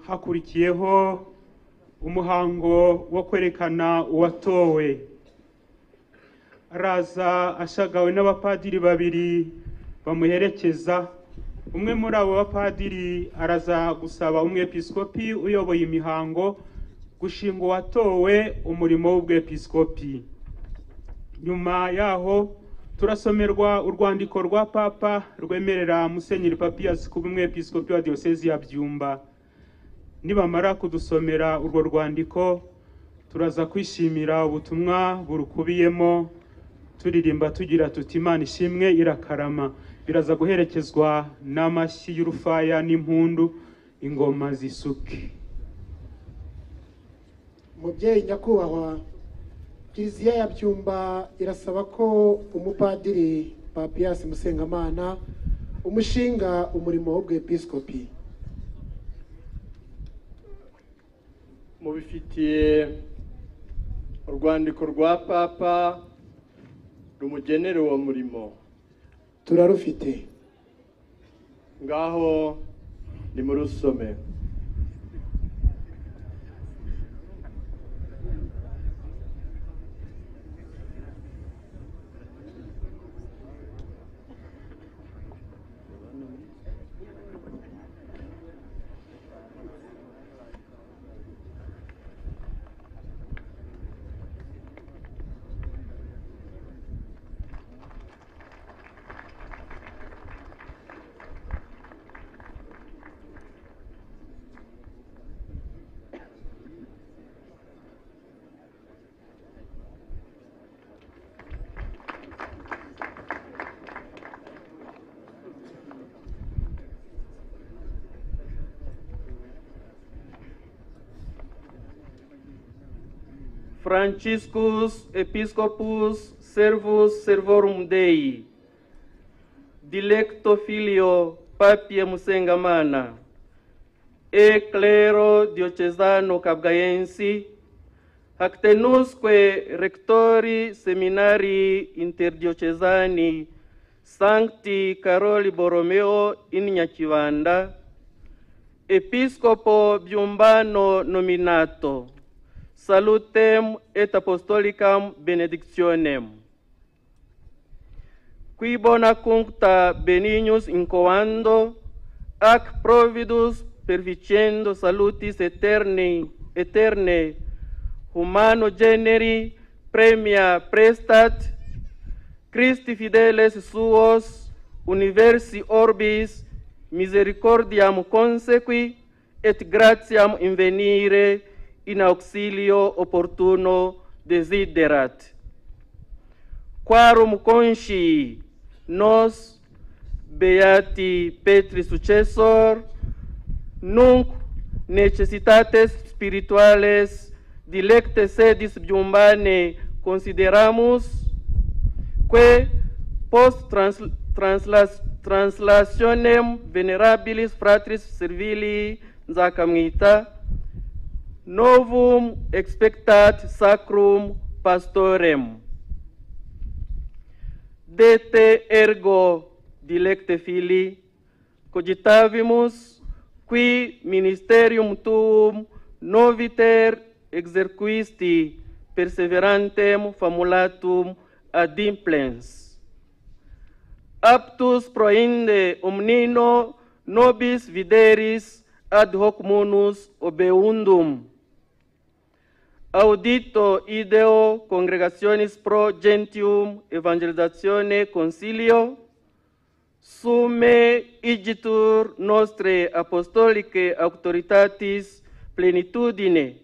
hakurikiyeho umuhango wo kwerekana uwatowe araza ashagawe n'abapadiri babiri bamuherekeza umwe muri abo bapadiri araza gusaba umwepiskopi uyoboye imihango gushinga uwatowe umurimo w'ubwepiskopi nyuma yaho turasomerwa urwandiko rwa papa rwemerera musenyeri papiyasi kuba umwepiskopi wa diyosezi ya byumba nibamara kudusomera urwo rwandiko turaza kwishimira ubutumwa burukubiyemo turirimba tugira tuti imana ishimwe irakarama biraza guherekezwa n'amashyi y'urufaya n'impundu ingoma zisuke mubyeyi nyakubahwa kiliziya ya byumba irasaba ko umupadiri papiyasi musengamana umushinga umurimo w'ubwepiskopi mubifitiye urwandiko rwa papa rumugenera uwo murimo turarufite ngaho nimurusome Franciscus Episcopus Servus Servorum Dei, Dilecto Filio Papie Musengamana, E Clero Diocesano Cabgaensi, Actenusque Rectori Seminari Interdiocesani Sancti Caroli Borromeo in Nyachivanda, Episcopo Biumbano nominato, salutem et apostolicam benedictionem. Qui bona cuncta benignus incoando, ac providus perficendo salutis eterni, eterne, humano generi premia prestat, Christi fideles suos, universi orbis, misericordiam consequi, et gratiam invenire, in auxilio opportuno desiderat. Quarum consci nos beati Petri successor, nunc necessitates spirituales dilecte sedis biumbane consideramus, que post trans, translas, translationem venerabilis fratris servilii nzacamita, novum expectat sacrum pastorem. De te ergo dilecte fili, cogitavimus, qui ministerium tuum noviter exerquisti perseverantem famulatum ad implens. Aptus proinde omnino nobis videris ad hoc munus obeundum audito ideo congregationis pro gentium evangelizatione concilio summe igitur nostre apostolicae auctoritatis plenitudine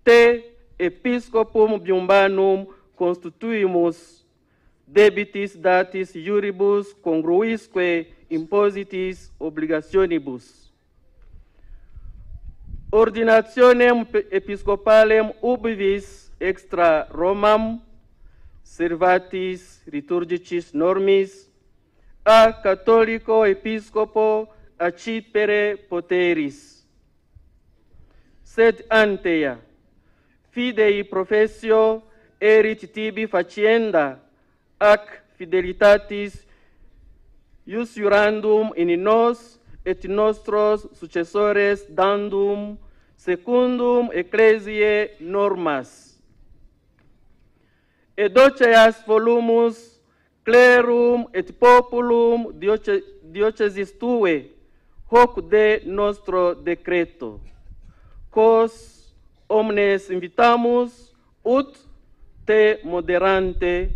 te episcopum biumbanum constituimus debitis datis iuribus congruisque impositis obligationibus ordinationem episcopalem ubvis extra Romam servatis liturgicis normis a catholico episcopo accipere poteris sed antea fidei professio erit tibi facienda ac fidelitatis iusurandum in nos et nostros successores dandum secundum ecclesiae normas. Et doceas volumus clerum et populum dioce- diocesis tue hoc de nostro decreto. Quos omnes invitamus ut te moderante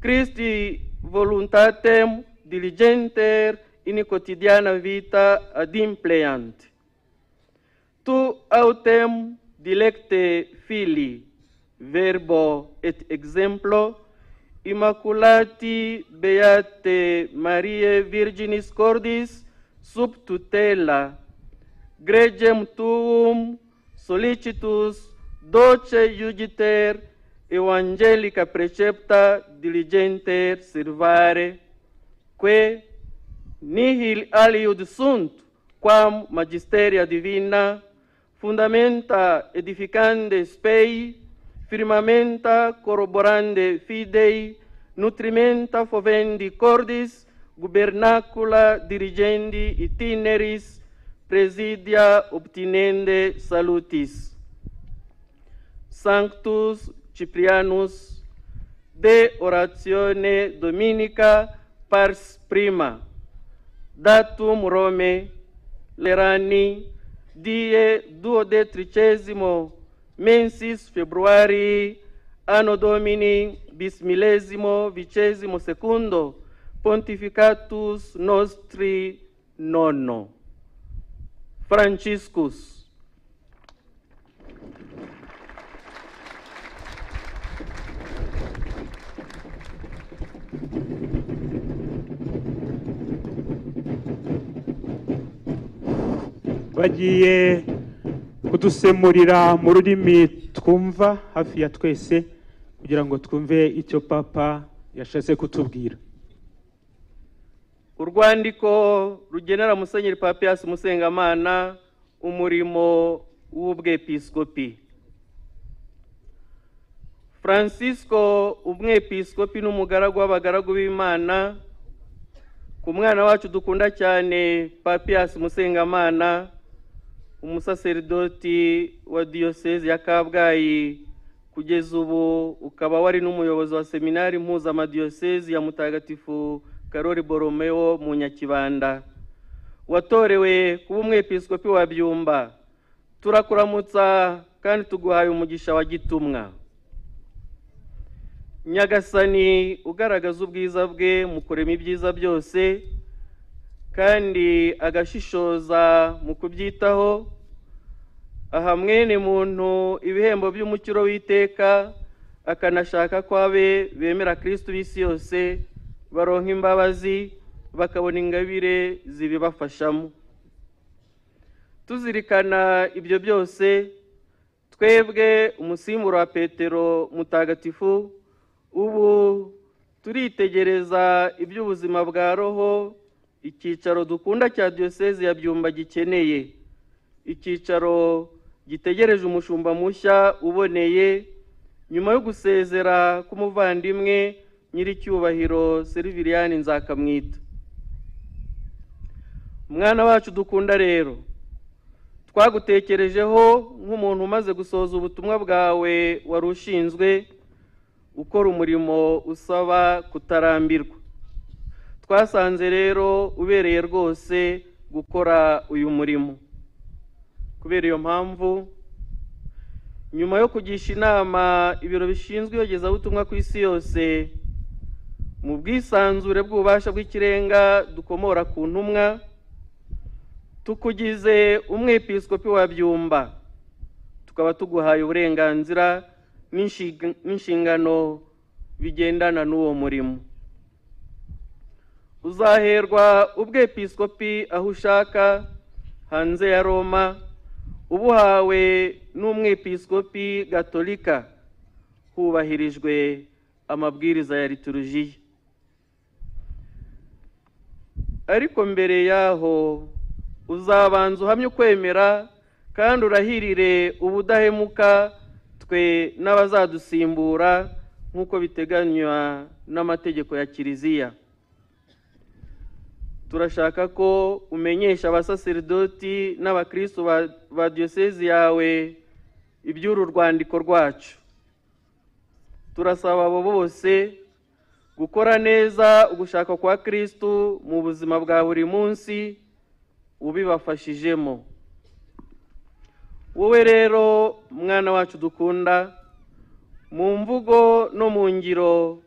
Christi voluntatem diligenter in quotidiana vita adimpleant. Tu autem dilecte fili, verbo et exemplo, immaculati beate Mariae Virginis Cordis sub tutela, gregem tuum solicitus doce iugiter evangelica precepta diligenter servare, que nihil aliud sunt quam magisteria divina fundamenta edificande spei firmamenta corroborande fidei nutrimenta fovendi cordis gubernacula dirigendi itineris presidia obtinende salutis Sanctus Ciprianus de oratione dominica pars prima datum Rome lerani die duodetricesimo mensis februarii anno domini bismillesimo vicesimo secundo pontificatus nostri nonno Franciscus bagiye kudusemurira mu rurimi twumva hafi ya twese kugira ngo twumve icyo papa yashatse kutubwira urwandiko rugenera musenyeri papiyasi musengamana umurimo w'ubwepiskopi francisco umwepiskopi n'umugaragu w'abagaragu b'imana ku mwana wacu dukunda cyane papiyasi musengamana umusaseridoti wa diyosezi ya kabgayi kugeza ubu ukaba wari n'umuyobozi wa seminari mpuzamadiosezi ya mutagatifu karori boromeo mu nyakibanda watorewe kuba umwepiskopi wa byumba turakuramutsa kandi tuguhaye umugisha wa gitumwa nyagasani ugaragaza ubwiza bwe mu kurema ibyiza byose kandi agashishoza mu kubyitaho aha mwene muntu ibihembo by'umukiro w'iteka akanashaka ko abe bemera kirisitu b'isi yose baronka imbabazi bakabona ingabire zibibafashamo tuzirikana ibyo byose twebwe umusimburo wa petero mutagatifu ubu turitegereza iby'ubuzima bwa roho icyicaro dukunda cya diyosezi ya byumba gikeneye icyicaro gitegereje umushumba mushya uboneye nyuma yo gusezera k'umuvandimwe nyiricyubahiro seriviriani nzakamwita mwana wacu dukunda rero twagutekerejeho nk'umuntu umaze gusohoza ubutumwa bwawe wari ushinzwe ukora umurimo usaba kutarambirwa twasanze rero ubereye rwose gukora uyu murimo kubera iyo mpamvu nyuma yo kugisha inama ibiro bishinzwe iyogezabutumwa ku isi yose mu bwisanzure bw'ububasha bw'ikirenga dukomora ku ntumwa tukugize umwepiskopi wa byumba tukaba tuguhaye uburenganzira n'inshinga- n'inshingano bigendana n'uwo murimo uzaherwa ubwepiskopi aho ushaka hanze ya roma ubuhawe n'umwepiskopi gatolika hubahirijwe amabwiriza ya liturujiya ariko mbere yaho uzabanza uhamye ukwemera kandi urahirire ubudahemuka twe n'abazadusimbura nk'uko biteganywa n'amategeko ya kiliziya turashaka ko umenyesha abasaserdoti n'abakristo ba- ba diyosezi yawe iby'uru rwandiko rwacu turasaba abo bose gukora neza ugushaka kwa kristo mu buzima bwa buri munsi ubibafashijemo wowe rero mwana wacu dukunda mu mvugo no mu ngiro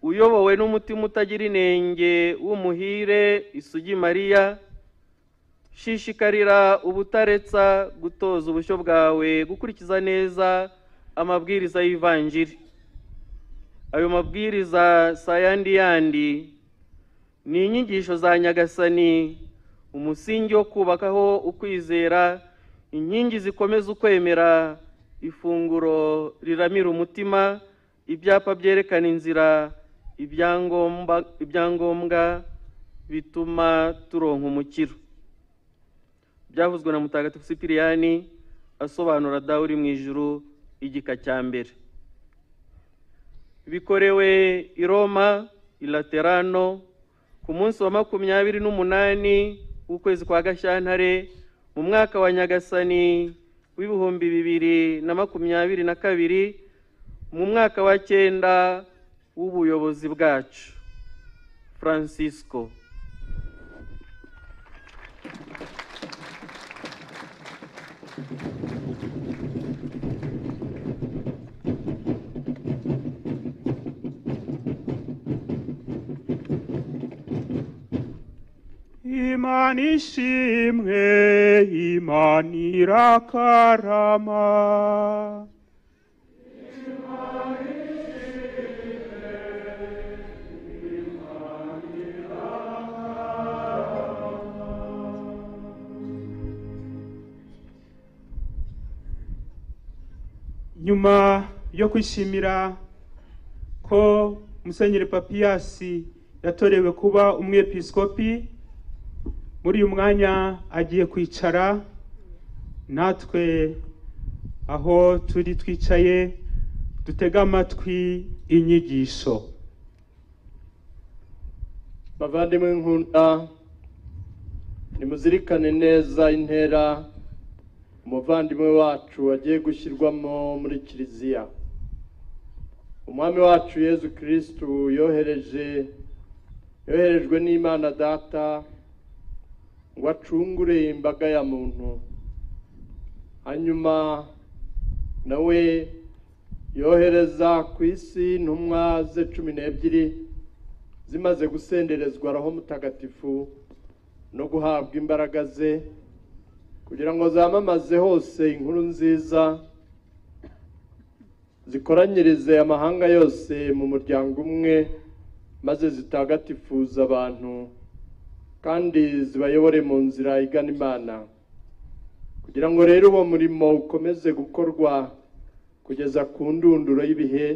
uyobowe n'umutima utagira inenge w'umuhire isugi mariya shishikarira ubutaretsa gutoza ubushyo bwawe gukurikiza neza amabwiriza y'ivanjiri ayo mabwiriza si ayandi yandi ni inyigisho za nyagasani umusingi wo kubakaho ukwizera inkingi zikomeza ukwemera ifunguro riramira umutima ibyapa byerekana inzira ibyangomba ibyangombwa bituma turonka umukiro byavuzwe na mutagatifu sipiriyani asobanura dawe uri mu ijuru igika cya mbere bikorewe i roma i laterano ku munsi wa makumyabiri n'umunani w'ukwezi kwa gashyantare mu mwaka wa nyagasani w'ibihumbi bibiri na makumyabiri na kabiri mu mwaka wa cyenda w'ubuyobozi bwacu francisco imana ishimwe imana irakarama nyuma yo kwishimira ko musenyeri papiyasi yatorewe kuba umwepiskopi muri uyu mwanya agiye kwicara natwe aho turi twicaye dutege amatwi inyigisho bavandimwe nkunda nimuzirikane neza intera umuvandimwe wacu agiye gushyirwamo muri kiliziya umwami wacu yezu kirisitu yohereje yoherejwe n'imana data ngo acungure imbaga ya muntu hanyuma nawe yohereza ku isi intumwa ze cumi n'ebyiri zimaze gusenderezwa roho mutagatifu no guhabwa imbaraga ze kugira ngo zamamaze hose inkuru nziza zikoranyirize amahanga yose mu muryango umwe maze zitagatifuza abantu kandi zibayobore mu nzira igana imana kugira ngo rero uwo murimo ukomeze gukorwa kugeza ku ndunduro y'ibihe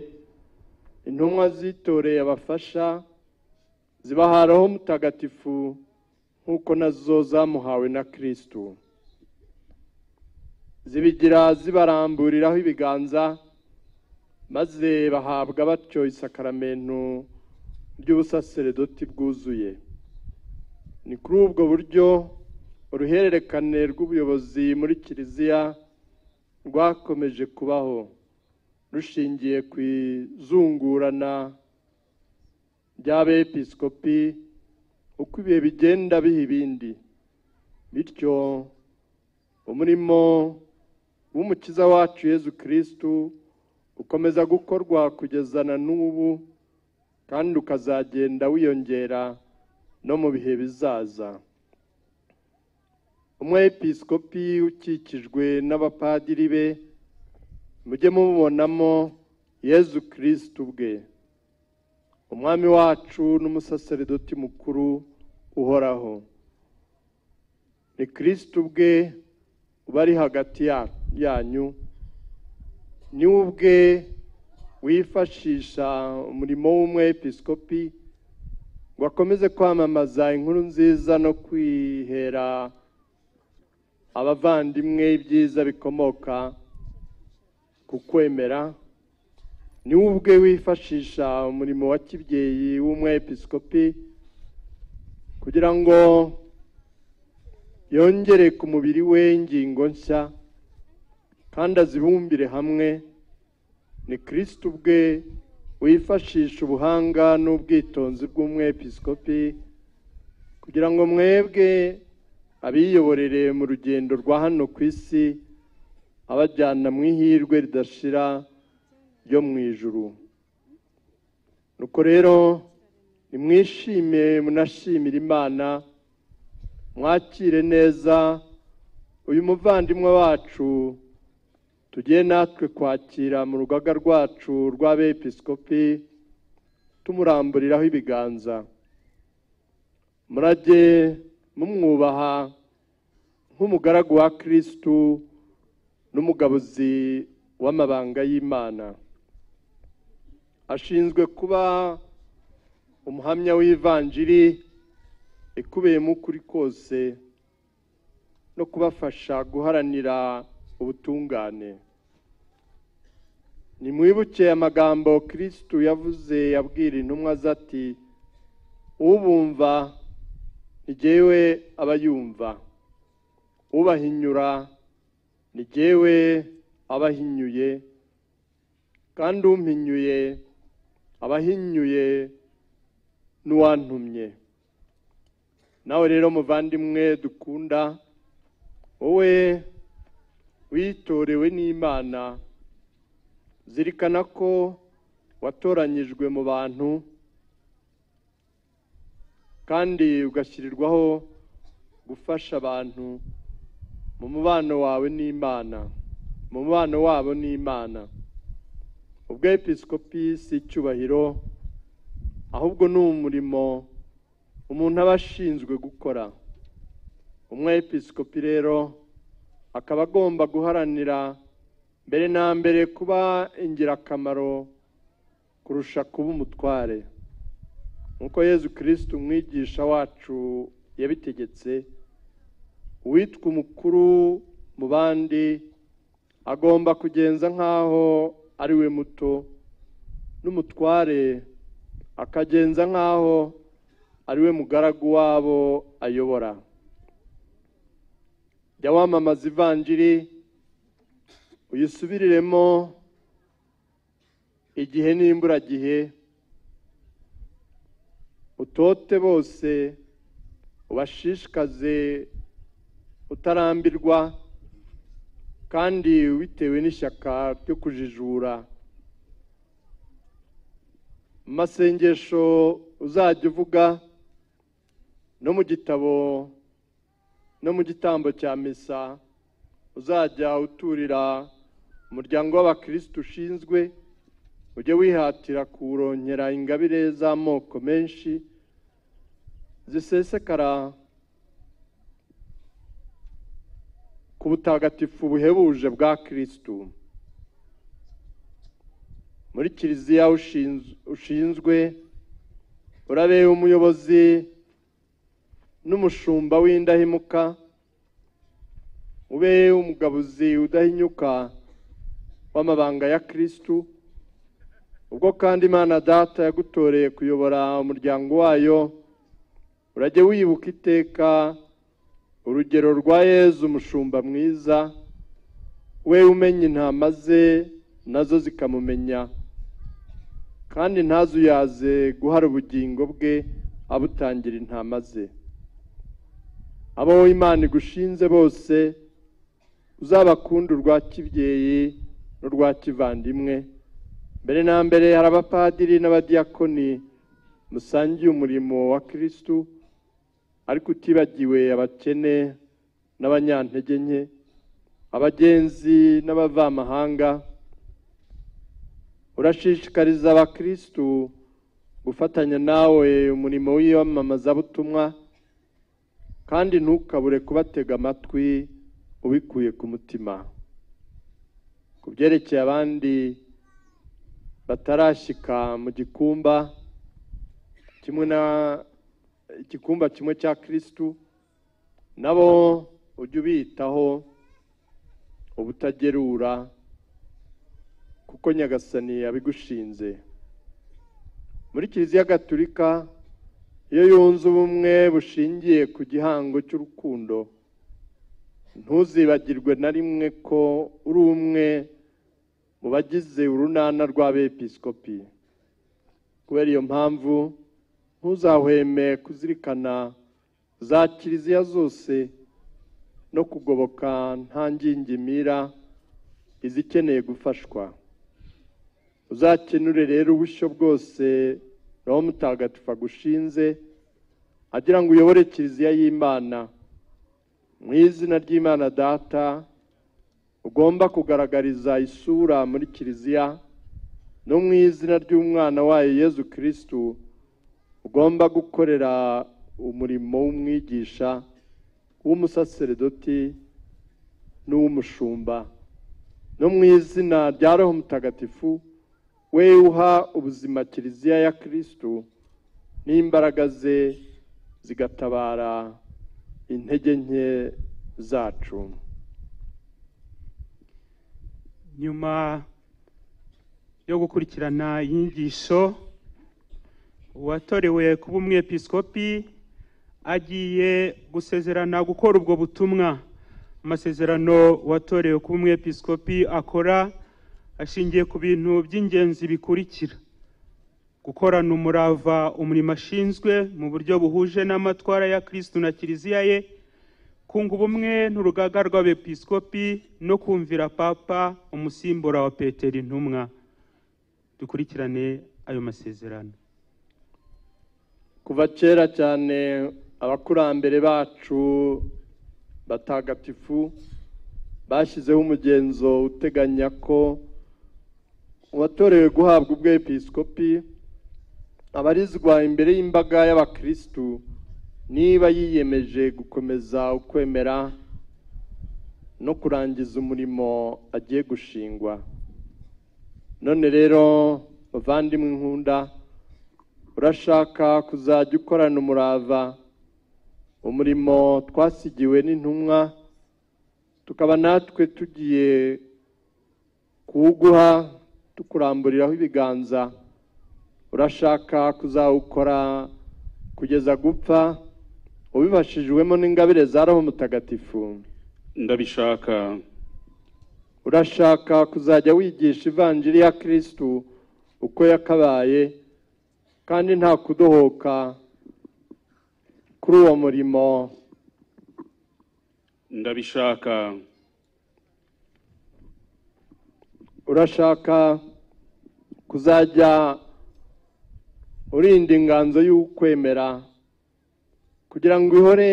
intumwa zitoreye abafasha zibaharaho mutagatifu nk'uko nazo zamuhawe na kirisitu zibigira zibaramburiraho ibiganza maze bahabwa batyo isakaramentu ry'ubusaseredoti bwuzuye ni kuri ubwo buryo uruhererekane rw'ubuyobozi muri kiliziya rwakomeje kubaho rushingiye ku izungurana ry'abepiskopi uko ibihe bigenda biha ibindi bityo umurimo w'umukiza wacu yezu kirisitu ukomeza gukorwa kugeza na n'ubu kandi ukazagenda wiyongera no mu bihe bizaza umwepiskopi ukikijwe n'abapadiri be mujye mubonamo yezu kirisitu ubwe umwami wacu n'umusaseredoti mukuru uhoraho ni kirisitu ubwe uba ari hagati ya- yanyu ni we ubwe wifashisha umurimo w'umwepiskopi ngo akomeze kwamamaza inkuru nziza no kwihera abavandimwe ibyiza bikomoka ku kwemera ni we ubwe wifashisha umurimo wa kibyeyi w'umwepiskopi kugira ngo yongere ku mubiri we ingingo nshya kandi azibumbire hamwe ni kirisiti ubwe wifashisha ubuhanga n'ubwitonzi bw'umwepiskopi kugira ngo mwebwe abiyoborere mu rugendo rwa hano ku isi abajyana mu ihirwe ridashira ryo mu ijuru nuko rero nimwishime munashimire imana mwakire neza uyu muvandimwe wacu tugiye natwe kwakira mu rugaga rwacu rw'abepiskopi tumuramburiraho ibiganza murage mumwubaha nk'umugaragu wa kirisitu n'umugabuzi w'amabanga y'imana ashinzwe kuba umuhamya w'ivanjiri ikubiyemo ukuri kose no kubafasha guharanira ubutungane nimwibuke amagambo kirisitu yavuze yabwira intumwa ze ati ubumva ni jyewe aba yumva ubahinyura ni jyewe aba ahinyuye kandi umpinyuye aba ahinyuye n'uwantumye nawe rero muvandimwe dukunda wowe witorewe n'imana zirikana ko watoranyijwe mu bantu kandi ugashyirirwaho gufasha abantu mu mubano wawe n'imana mu mubano wabo n'imana ubwo episkopi si icyubahiro ahubwo ni umurimo umuntu aba ashinzwe gukora umwe episkopi rero akaba agomba guharanira mbere na mbere kuba ingirakamaro kurusha kuba umutware nk'uko yezu kirisitu umwigisha wacu yabitegetse uwitwa umukuru mu bandi agomba kugenza nk'aho ari we muto n'umutware akagenza nk'aho ari we mugaragu wabo ayobora jya wamamaza ivanjiri uyisubiriremo igihe n'imburagihe utote bose ubashishikaze utarambirwa kandi bitewe n'ishyaka ryo kujijura mu masengesho uzajya uvuga no mu gitabo no mu gitambo cya misa uzajya uturira umuryango w'abakirisitu ushinzwe ujye wihatira kuwurongera ingabire z'amoko menshi zisesekara ku butagatifu buhebuje bwa kirisitu muri kiliziya ushinz- ushinzwe urabe umuyobozi n'umushumba w'indahemuka ube umugabuzi udahinyuka w'amabanga ya kirisitu ubwo kandi imana data yagutoreye kuyobora umuryango wayo urajye wibuka iteka urugero rwa yezu umushumba mwiza we umenya intama ze nazo zikamumenya kandi ntazuyaze guhara ubugingo bwe abutangira intama ze abo imana igushinze bose uzabakunda urwa kibyeyi n'urwa kivandimwe mbere na mbere hari abapadiri n'abadiyakoni musangiye umurimo wa kirisitu ariko utibagiwe abakene n'abanyantege nke abagenzi n'abavamahanga urashishikariza abakirisitu gufatanya nawe umurimo w'iyamamazabutumwa kandi ntukabure kubatega amatwi ubikuye ku mutima ku byerekeye abandi batarashyika mu gikumba kimwe na igikumba kimwe cya kirisitu nabo ujye ubitaho ubutagerura kuko nyagasani yabigushinze muri kiliziya gatulika iyo yunze ubumwe bushingiye ku gihango cy'urukundo ntuzibagirwe na rimwe ko uri umwe mu bagize urunana rw'abepiskopi kubera iyo mpamvu ntuzahweme kuzirikana za kiliziya zose no kugoboka nta ngingimira izikeneye gufashwa uzakenure rero ubushyo bwose roho mutagatifu agushinze agira ngo uyobore kiliziya y'imana mu izina ry'imana data ugomba kugaragariza isura muri kiliziya no mu izina ry'umwana wayo yezu kirisitu ugomba gukorera umurimo w'umwigisha w'umusaseredoti n'uw'umushumba no mu izina rya roho mutagatifu we uha ubuzima kiliziya ya kirisitu n'imbaraga ze zigatabara intege nke zacu nyuma yo gukurikirana inyigisho uwatorewe kuba umwepiskopi agiye gusezerana gukora ubwo butumwa amasezerano uwatorewe kuba umwepiskopi akora ashingiye ku bintu by'ingenzi bikurikira gukorana umurava umurimo ashinzwe mu buryo buhuje n'amatwara ya kirisitu na kiliziya ye kunga ubumwe n'urugaga rw'abepiskopi no kumvira papa umusimbura wa petero intumwa dukurikirane ayo masezerano kuva kera cyane abakurambere bacu batagatifu bashyizeho umugenzo uteganya ko uwatorewe guhabwa ubwepiskopi abarizwa imbere y'imbaga y'abakirisitu niba yiyemeje gukomeza ukwemera no kurangiza umurimo agiye gushingwa none rero bavandimwe nkunda urashaka kuzajya ukorana umurava umurimo twasigiwe n'intumwa tukaba natwe tugiye kuwuguha tukuramburiraho ibiganza urashaka kuzawukora kugeza gupfa ubifashijwemo n'ingabire za roho mutagatifu ndabishaka urashaka kuzajya wigisha ivanjiri ya kirisitu uko yakabaye kandi nta kudohoka kuri uwo murimo ndabishaka urashaka kuzajya urinda inganzo y'ukwemera kugira ngo ihore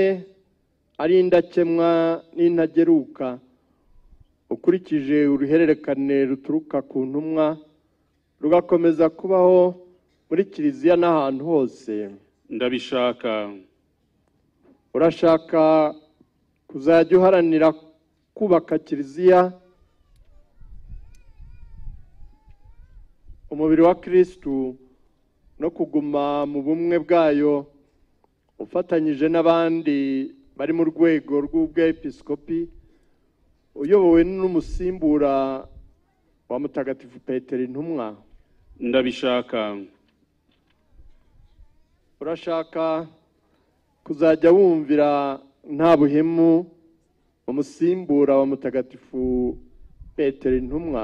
ari indakemwa n'intageruka ukurikije uruhererekane ruturuka ku ntumwa rugakomeza kubaho muri kiliziya n'ahantu hose ndabishaka urashaka kuzajya uharanira kubaka kiliziya umubiri wa kirisitu no kuguma mu bumwe bwayo ufatanyije n'abandi bari mu rwego rw'ubwepiskopi uyobowe n'umusimbura wa mutagatifu petero intumwa ndabishaka urashaka kuzajya wumvira nta buhemu umusimbura wa mutagatifu petero intumwa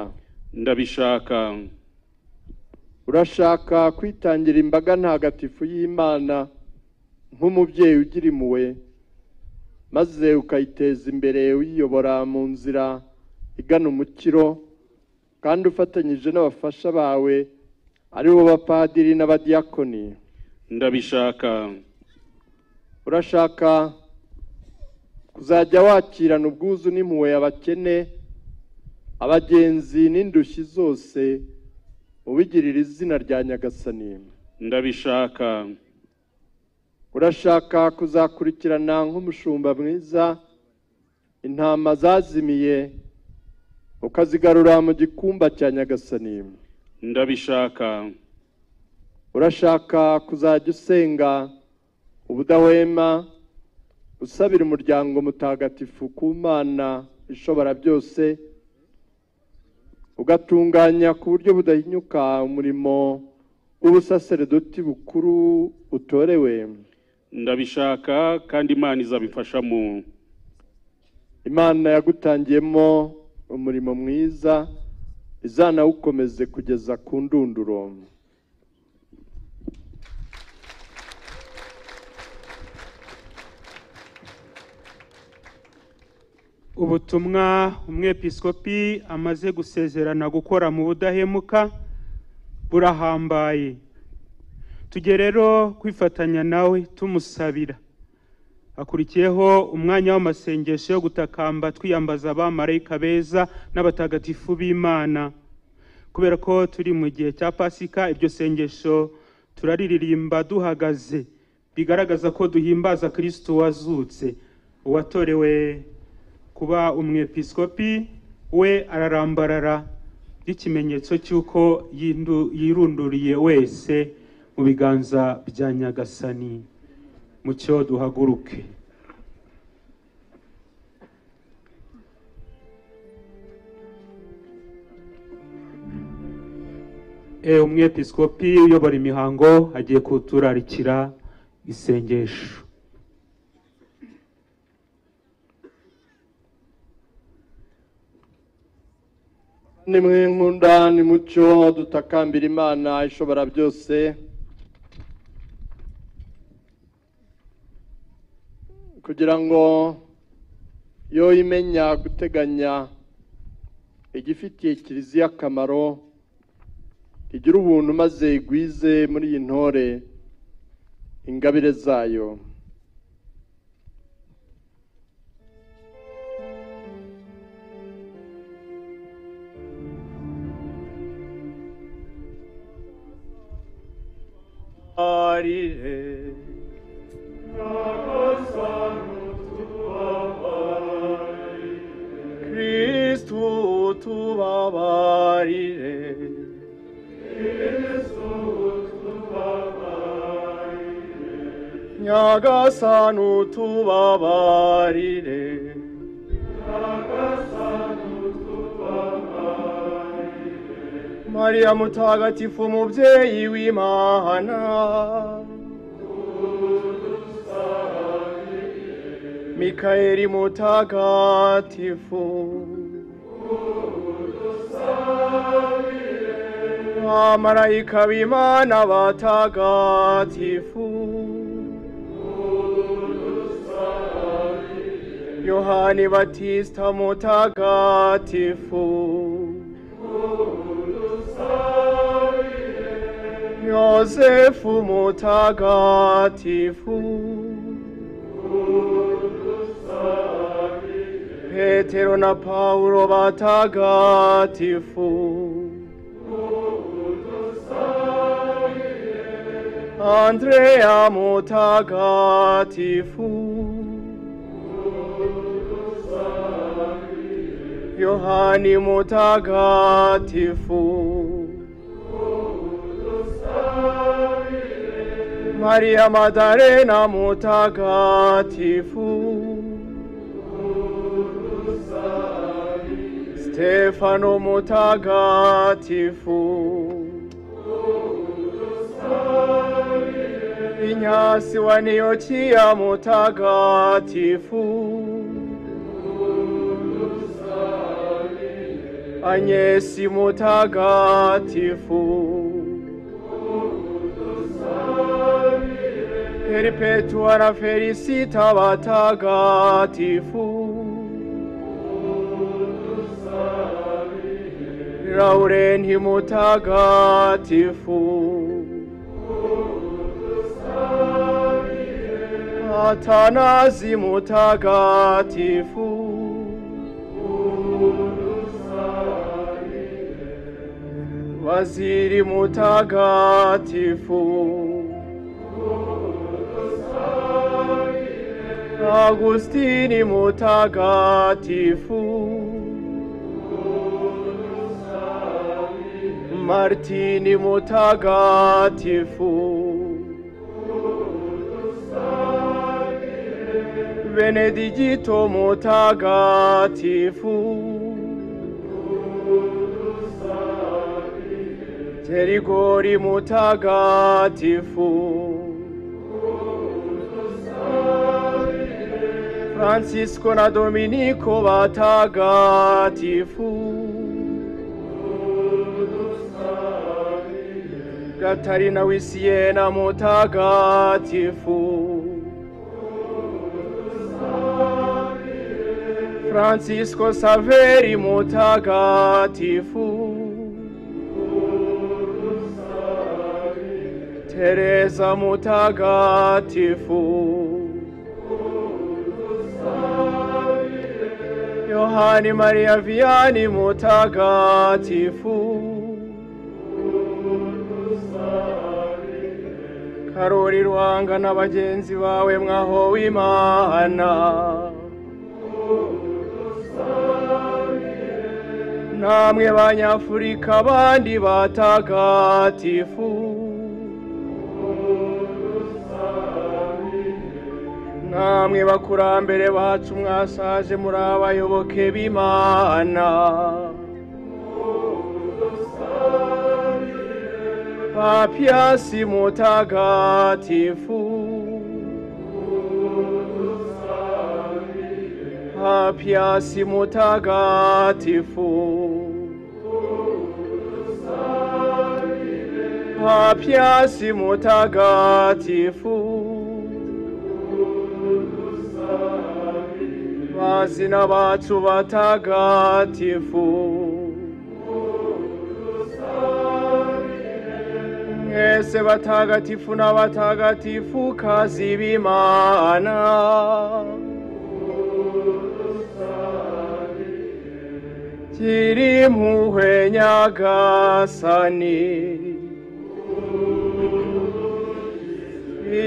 ndabishaka urashaka kwitangira imbaga ntagatifu y'imana nk'umubyeyi ugira impuhwe maze ukayiteza imbere uyiyobora mu nzira igana umukiro kandi ufatanyije n'abafasha bawe aribo bapadiri n'abadiyakoni ndabishaka urashaka kuzajya wakirana ubwuzu n'impuhwe abakene abagenzi n'indushyi zose ubigirira izina rya nyagasani ndabishaka urashaka kuzakurikirana nk'umushumba mwiza intama zazimiye ukazigarura mu gikumba cya nyagasani ndabishaka urashaka kuzajya usenga ubudahwema usabira umuryango mutagatifu ku mana ishobora byose ugatunganya ku buryo budahinyuka umurimo w'ubusaseredoti bukuru utorewe ndabishaka kandi imana izabimfashamo imana yagutangiyemo umurimo mwiza izanawukomeze kugeza ku ndunduro ubutumwa umwepiskopi amaze gusezerana gukora mu budahemuka burahambaye tujye rero kwifatanya nawe tumusabira hakurikiyeho umwanya w'amasengesho yo gutakamba twiyambaza abamarayika beza n'abatagatifu b'imana kubera ko turi mu gihe cya pasika iryo sengesho turariririmba duhagaze bigaragaza ko duhimbaza kirisitu wazutse uwatorewe kuba umwepiskopi we ararambarara nk'ikimenyetso cy'uko yindu- yirunduriye wese mu biganza bya nyagasani mucyo duhaguruke e umwepiskopi uyobora imihango agiye kuturarikira isengesho nimwe nkunda ni mucyo dutakambira imana ishobora byose kugira ngo yo imenya guteganya igifitiye kiliziya akamaro igire ubuntu maze igwize muri iyi ntore ingabire zayo arire kristu tubabarire nyagasani tubabarire mariya mutagatifu mubyeyi w'imana mikayeli mutagatifu amarayika b'imana batagatifu yohani batista mutagatifu Yosefu mutagatifu Petero na Paulo batagatifu Andrea mutagatifu Yohani mutagatifu Maria Maddalena mutagatifu Stefano mutagatifu Inyasi wa Antiochia mutagatifu Anyesi mutagatifu Perpetua na felicita batagatifu Laurenti mutagatifu Atanazi mutagatifu Waziri mutagatifu Agustini mutagatifu Martini mutagatifu Benedicito mutagatifu Terigori mutagatifu Francisco na Dominico batagatifu Gatarina w'i Siena mutagatifu Francisco Saveri mutagatifu Teresa mutagatifu Yohani Maria Vianney mutagatifu Karori Rwanga na bagenzi bawe mwaho w'Imana namwe banyafurika abandi batagatifu namwe bakurambere bacu mwasaje muri abayoboke b'imana papiyasi mutagatifu papiyasi mutagatifu papiyasi mutagatifu bazina bacu batagatifu mwese batagatifu n'abatagatifu kazi b'imana kiri mpuhwe nyagasani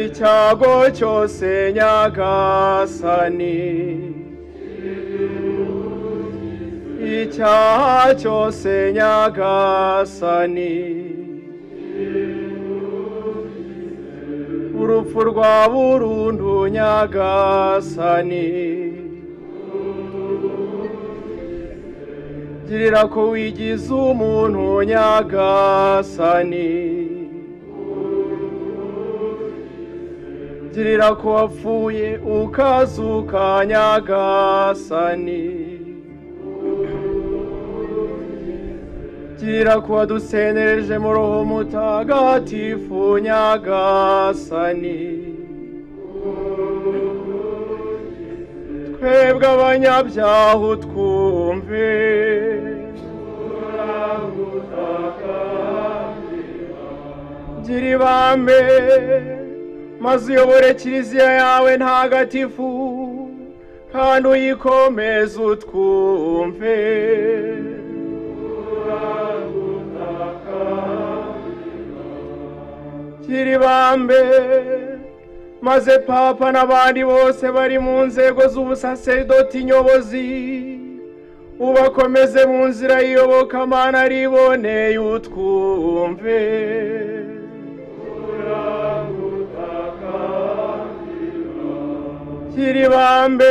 icyago cyose nyagasani icyaha cyose nyagasani urupfu rwa burundu nyagasani girira ko wigize umuntu nyagasani girira ko wapfuye ukazuka nyagasani girira ko wadusenereje mu roho mutagatifu nyagasani twebwe abanyabyaha utwumve gira ibambe maze uyobore kiliziya yawe ntagatifu kandi uyikomeze utwumve gira ibambe maze papa n'abandi bose bari mu nzego z'ubusaserdoti nyobozi ubakomeze mu nzira yiyobokamana riboneye utwumve kiribambe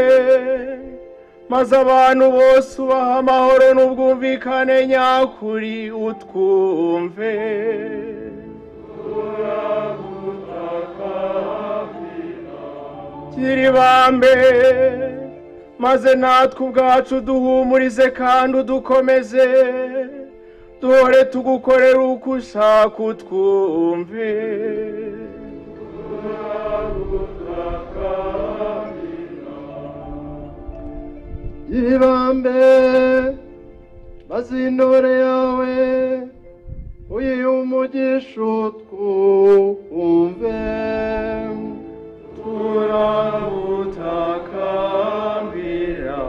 maze abantu bose ubaha amahoro n'ubwumvikane nyakuri utwumve kiribambe maze natwe ubwacu duhumurize kandi udukomeze duhore tugukorera uko ushaka utwumve kiribambe maze intore yawe uyiyumugisha utwumve turagutakambira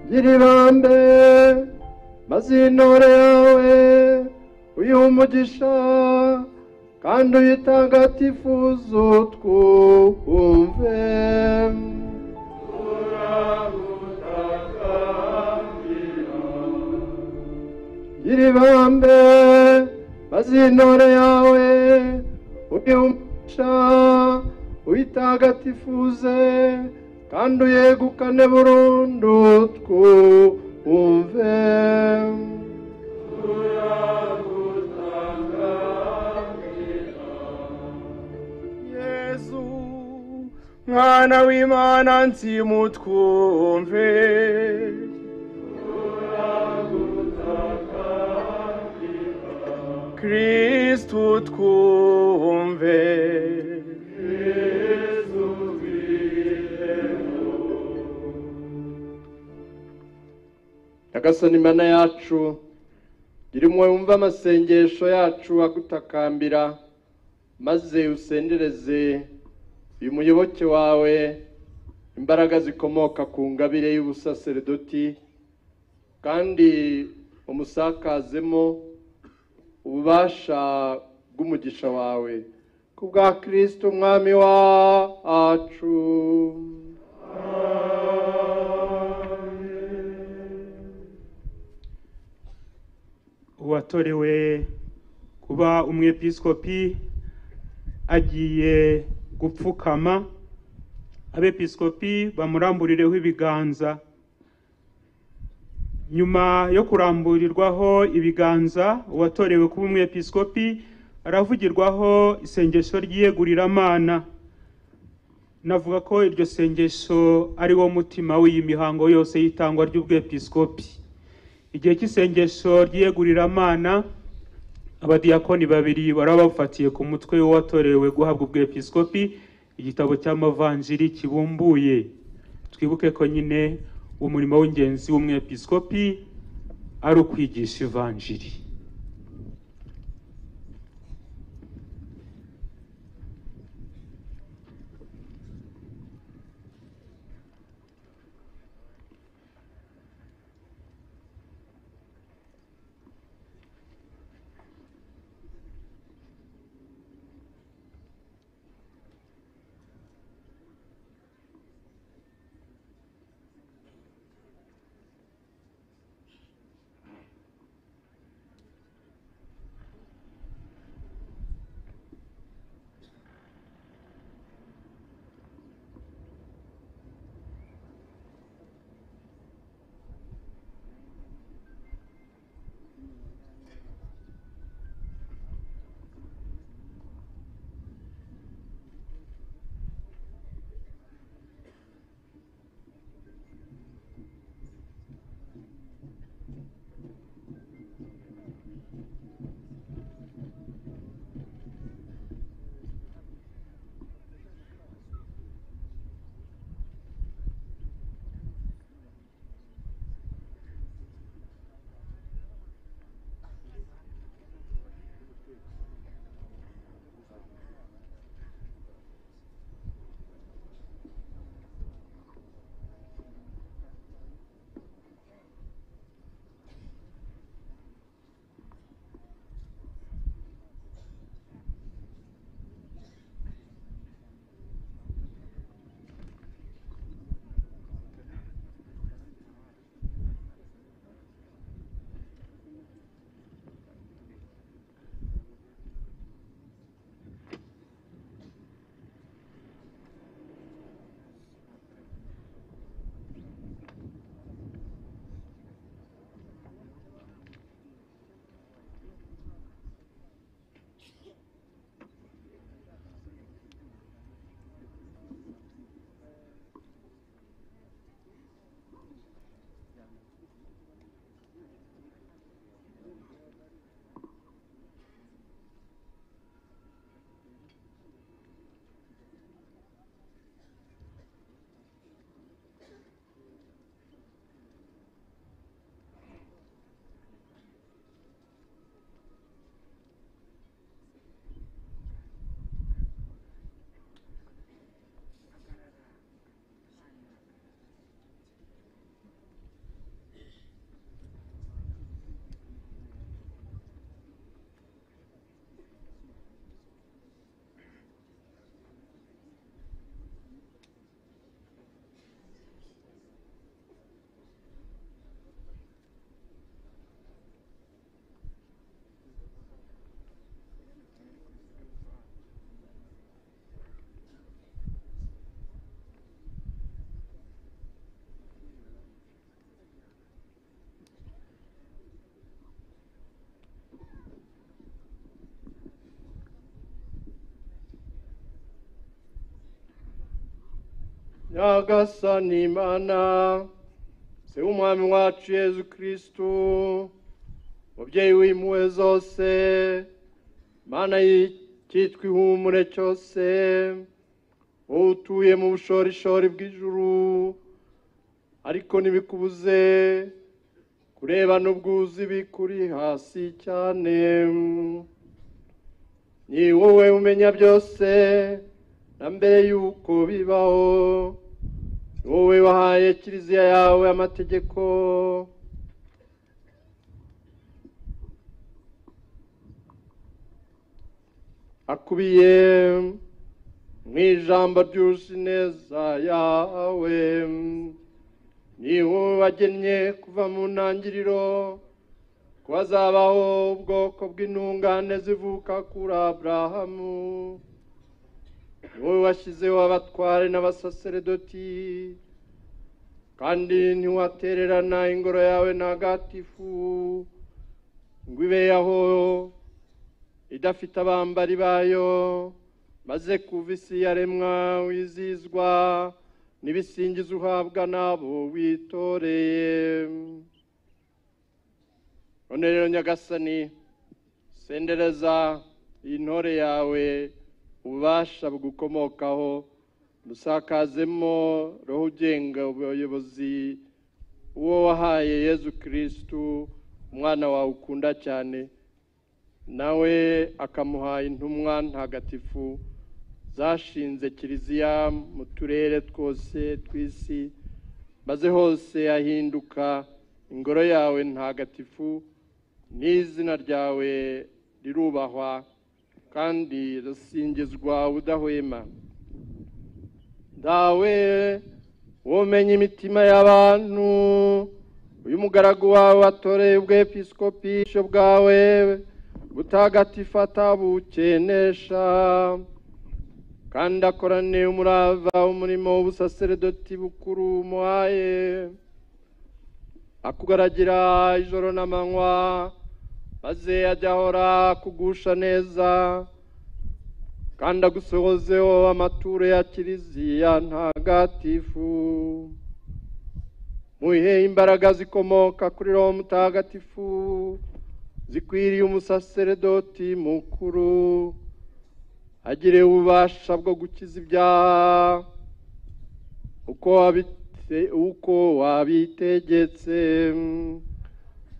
nyiribambe maze intore yawe uyiha umugisha kandi uyitagatifuza utwumve nyiribambe maze intore yawe uyiha umugisha uitagatifuze kandi uyegukane burundu twumve turagutakambira mwana w'imana nsimutwumve kristu twumve nyagasani mana yacu gira impuhwe wumve amasengesho yacu agutakambira maze usendereze uyu muyoboke wawe imbaraga zikomoka ku ngabire y'ubusaseredoti kandi umusakazemo ububasha bw'umugisha wawe ku bwa kirisito umwami wacu uwatorewe kuba umwepiskopi agiye gupfukama abepiskopi bamuramburireho ibiganza nyuma yo kuramburirwaho ibiganza uwatorewe kuba umwepiskopi aravugirwaho isengesho ry'iyeguriramana navuga ko iryo sengesho ari wo mutima w'iyi mihango yose y'itangwa ry'ubwepiskopi igihe cy'isengesho ry'iyeguriramana abadiyakoni babiri bari bafatiye ku mutwe w'uwatorewe guhabwa ubwepiskopi igitabo cy'amavanjiri kibumbuye twibuke ko nyine umurimo w'ingenzi w'umwepiskopi ari ukwigisha ivanjiri nyagasani imana se w'umwami wacu yezu kirisitu mubyeyi w'impuhwe zose mana y'icyitwa ihumure cyose wowe utuye mu bushorishori bw'ijuru ariko ntibikubuze kureba n'ubwuzu bikuri hasi cyane ni wowe umenya byose na mbere y'uko bibaho ni wowe wahaye kiliziya yawe amategeko akubiye mu ijambo ryuje ineza yawe ni wowe wagennye kuva mu ntangiriro ko hazabaho ubwoko bw'intungane zivuka kuri aburahamu ni wowe washyizeho abatware n'abasaseredoti kandi ntiwatererana ingoro yawe ntagatifu ngo ibeho idafite abambari bayo maze kuva isi yaremwa wizizwa n'ibisingizo uhabwa n'abo witoreye none rero nyagasani sendereza iyi ntore yawe ububasha bugukomokaho musakazemo roho ugenga ubuyobozi uwo wahaye yezu kirisitu umwana wawe ukunda cyane nawe akamuha intumwa ntagatifu zashinze kiliziya mu turere twose tw'isi maze hose yahinduka ingoro yawe ntagatifu n'izina ryawe rirubahwa kandi rasingizwa udahwema dawe womenya imitima y'abantu uyu mugaragu wawe watoreye ubwepiskopi bwawe butagatifu atabukenesha kandi akorane umurava umurimo w'ubusaseredoti bukuru umuhaye akugaragira ijoro n'amanywa maze ajya ahora akugusha neza kandi agusohozeho amaturo ya kiliziya ntagatifu muhe imbaraga zikomoka kuri roho mutagatifu zikwiriye umusaseredoti mukuru agire ububasha bwo gukiza ibyaha uko wabite- uko wabitegetse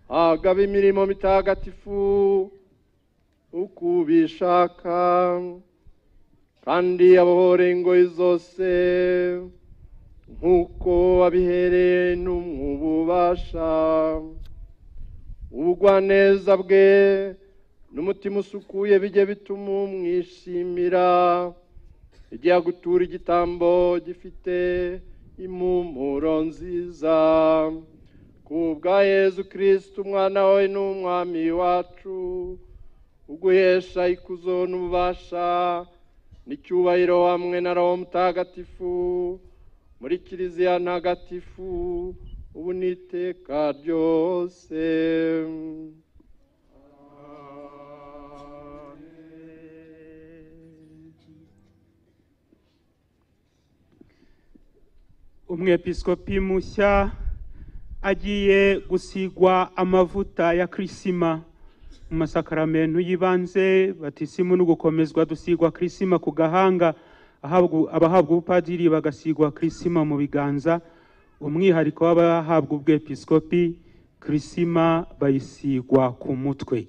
hagaba imirimo mitagatifu uko ubishaka kandi abohore ingoyi zose nk'uko wabihereye n'umwe ububasha ubugwaneza bwe n'umutima usukuye bijye bituma umwishimira igihe agutura igitambo gifite impumuro nziza ku bwa yezu kirisitu umwana we n'umwami wacu uguhesha ikuzo n'ububasha n'icyubahiro hamwe na roho mutagatifu muri kiliziya ntagatifu ubu n'iteka ryose umwepiskopi mushya agiye gusigwa amavuta ya kirisima mu masakaramentu y'ibanze batisimu no gukomezwa dusigwa kirisima ku gahanga ahabwa- abahabwa ubupadiri bagasigwa kirisima mu biganza umwihariko w'abahabwa ubwepiskopi kirisima bayisigwa ku mutwe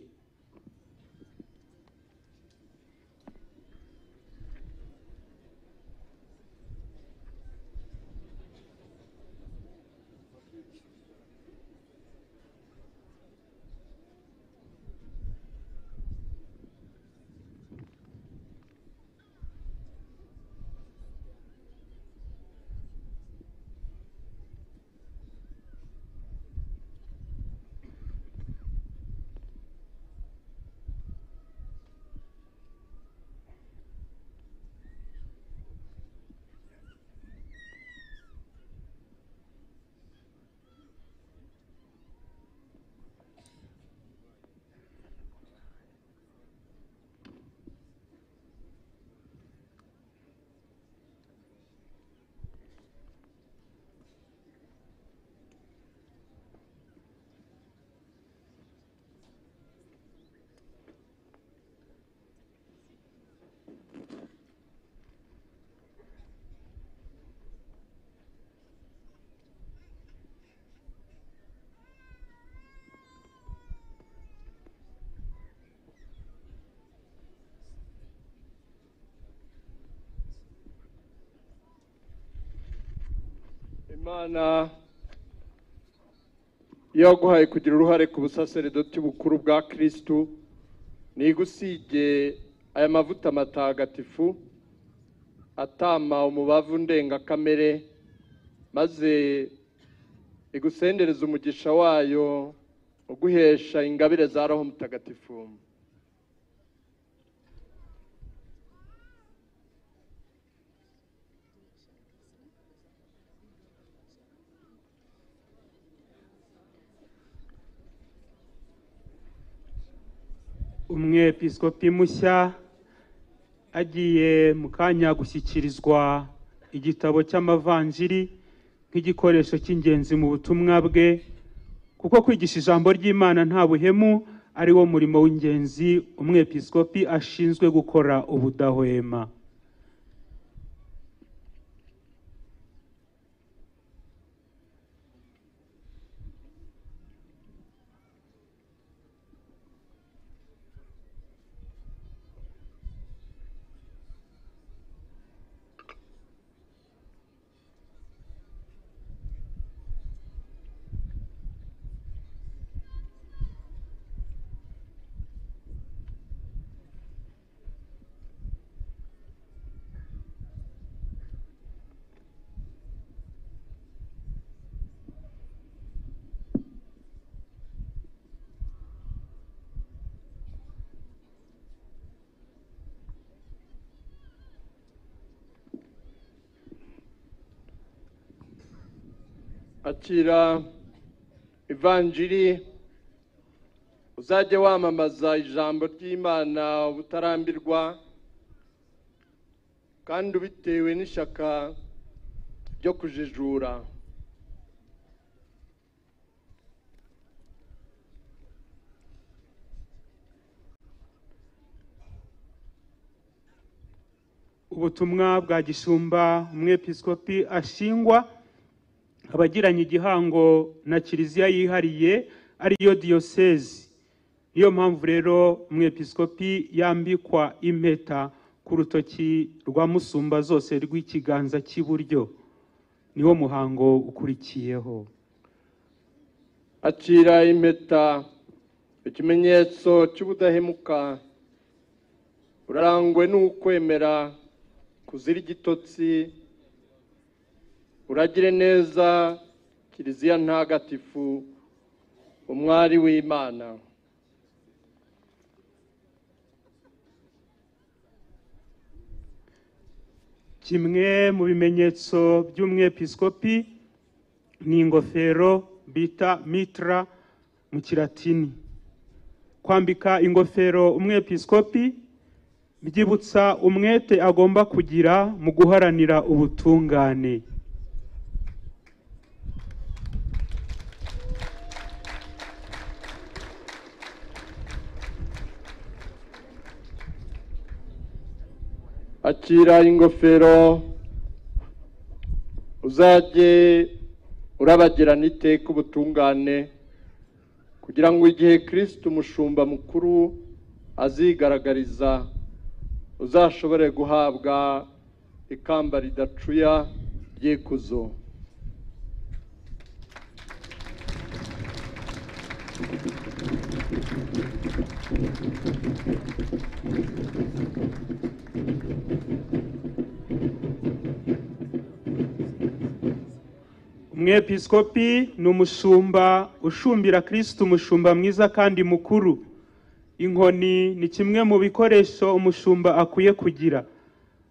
imana yaguhaye kugira uruhare ku busaseredoti bukuru bwa kirisitu ntigusige aya mavuta matagatifu atama umubavu ndengakamere maze igusendereze umugisha wayo uguhesha ingabire za roho mutagatifu umwepiskopi mushya agiye mu kanya gushyikirizwa igitabo cy'amavanjiri nk'igikoresho cy'ingenzi mu butumwa bwe kuko kwigisha ijambo ry'imana nta buhemu ari wo murimo w'ingenzi umwepiskopi ashinzwe gukora ubudahwema akira ivanjiri uzajye wamamaza ijambo ry'imana ubutarambirwa kandi ubitewe n'ishyaka ryo kujijura ubutumwa bwa gishumba umwepiskopi ashingwa abagiranye igihango na kiliziya yihariye ariyo diyosezi niyo mpamvu rero umwepiskopi yambikwa impeta ku rutoki rwa musumba zose rw'ikiganza cy'iburyo niwo muhango ukurikiyeho akira impeta ikimenyetso cy'ubudahemuka urarangwe n'ukwemera kuzira igitotsi uragire neza kiliziya ntagatifu umwari w'imana kimwe mu bimenyetso by'umwepiskopi ni ingofero bita mitra mu kilatini kwambika ingofero umwepiskopi byibutsa umwete agomba kugira mu guharanira ubutungane akira ingofero uzajye urabagirana iteka ubutungane kugira ngo igihe kirisiti umushumba mukuru azigaragariza uzashobore guhabwa ikamba ridacuya ry'ikuzo umwepiskopi ni umushumba ushumbira kirisitu umushumba mwiza kandi mukuru inkoni ni kimwe mu bikoresho umushumba akwiye kugira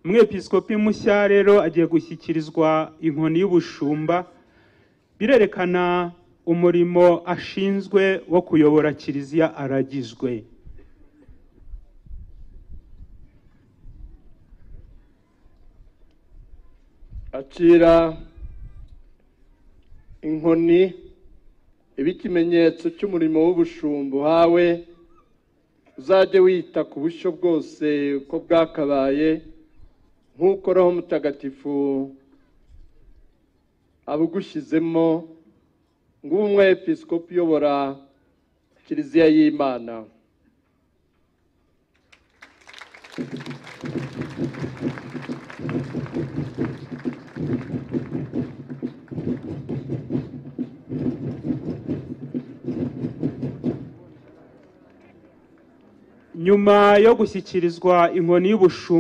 umwepiskopi mushya rero agiye gushyikirizwa inkoni y'ubushumba birerekana umurimo ashinzwe wo kuyobora kiliziya aragizwe akira inkoni iba ikimenyetso cy'umurimo w'ubushumba uhawe uzajye wita ku bushyo bwose uko bwakabaye nk'uko roho mutagatifu abugushyizemo ngo ube umwepiskopi uyobora kiliziya y'imana nyuma yo gushyikirizwa inkoni y'ubushumba